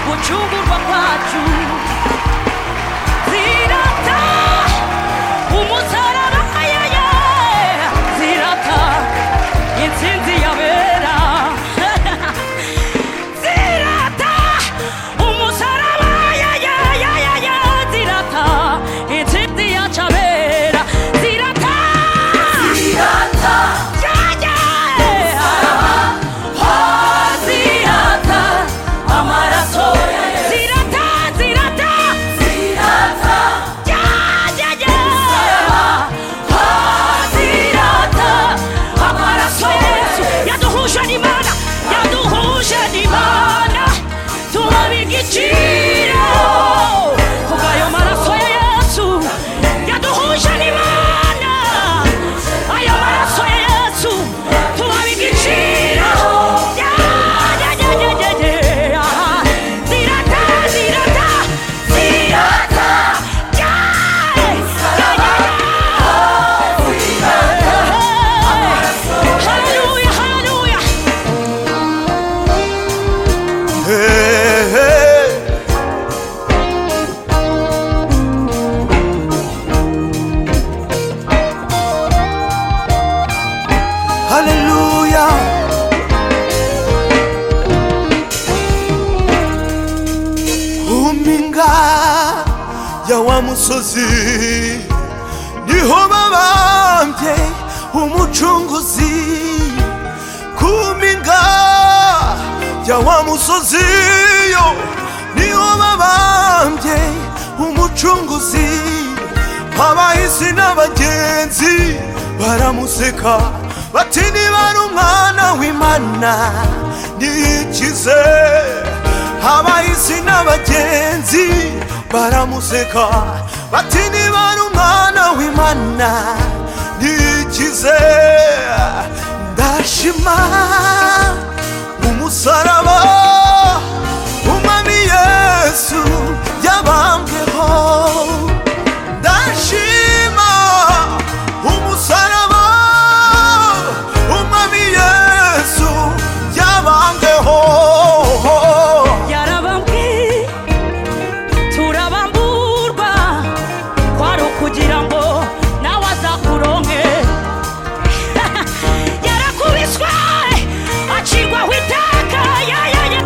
gucungurwa kwacu zirata umusarara ayaya zirata intsinzi yabera zirata umusaraba ayayayaya zirata intsinzi yacabera zirata zirata yaya zirata amaraso zirata zirata zirata yaya zirata amaraso yaduhuje n'imana yaduhuje n'imana turabiga igiciro kubw'ayo maraso ya yesu yaduhuje n'imana ayo maraso ya yesu turabiga igiciro Ya, ya, ya, ya, ya, ya. zirata zirata zirata Ya, ya, ya, ya. Hallelujah, hallelujah. Hallelujah. Huminga ya wa musozi niho babambye umucunguzi kuminga ya wa musozi yo niho babambye umucunguzi abahisi n'abagenzi baramuseka bati niba ari umwana w'imana niyikize abahisi n'abagenzi baramuseka bati niba ari umwana w'imana nikize ndashima umusaraba umwami yesu yabambweho ndashima umusaraba umwami yesu yabambweho yarabambwe turabamburwa kwari ukugira ngo nawe azakuronke yarakubiswe acirwaho itaka yayaya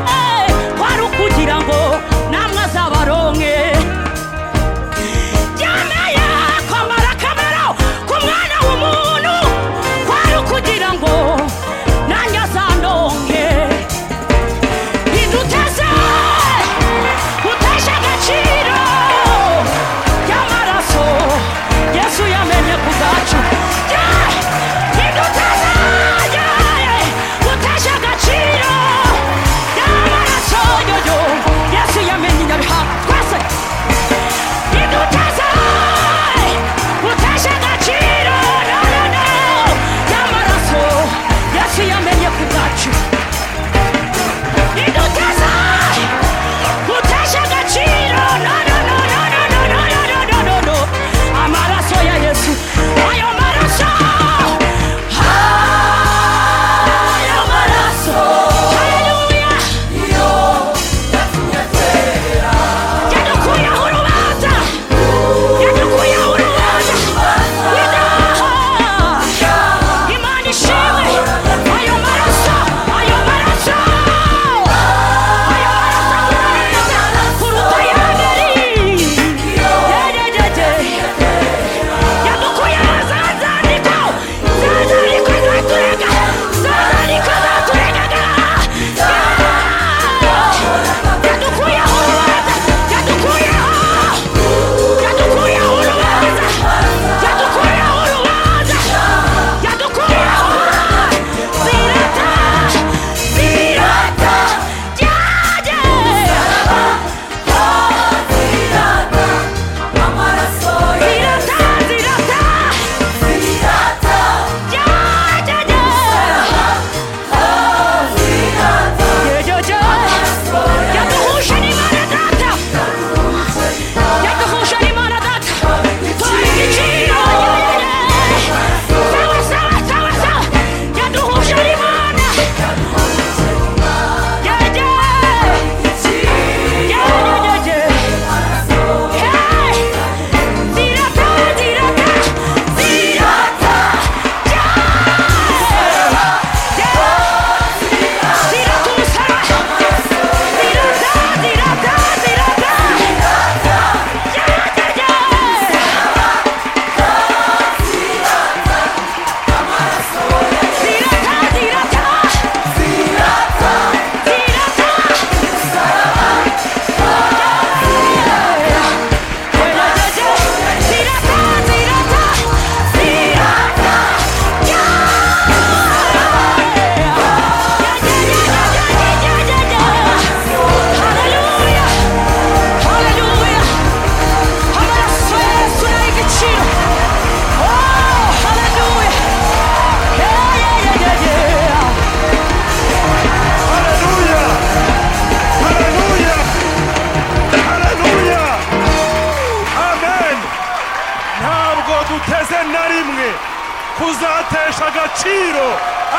kuzatesha agaciro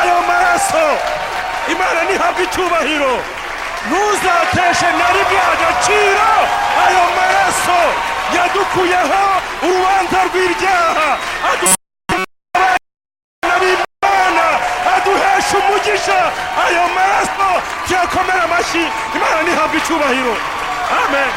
ayo maraso imana ntihabwe icyubahiro ntuzateshe na rimwe agaciro ayo maraso yadukuyeho urubanza rw'ibyaha aduhana aduhesha umugisha ayo maraso tuyakomera amashyi imana ntihabwe icyubahiro amen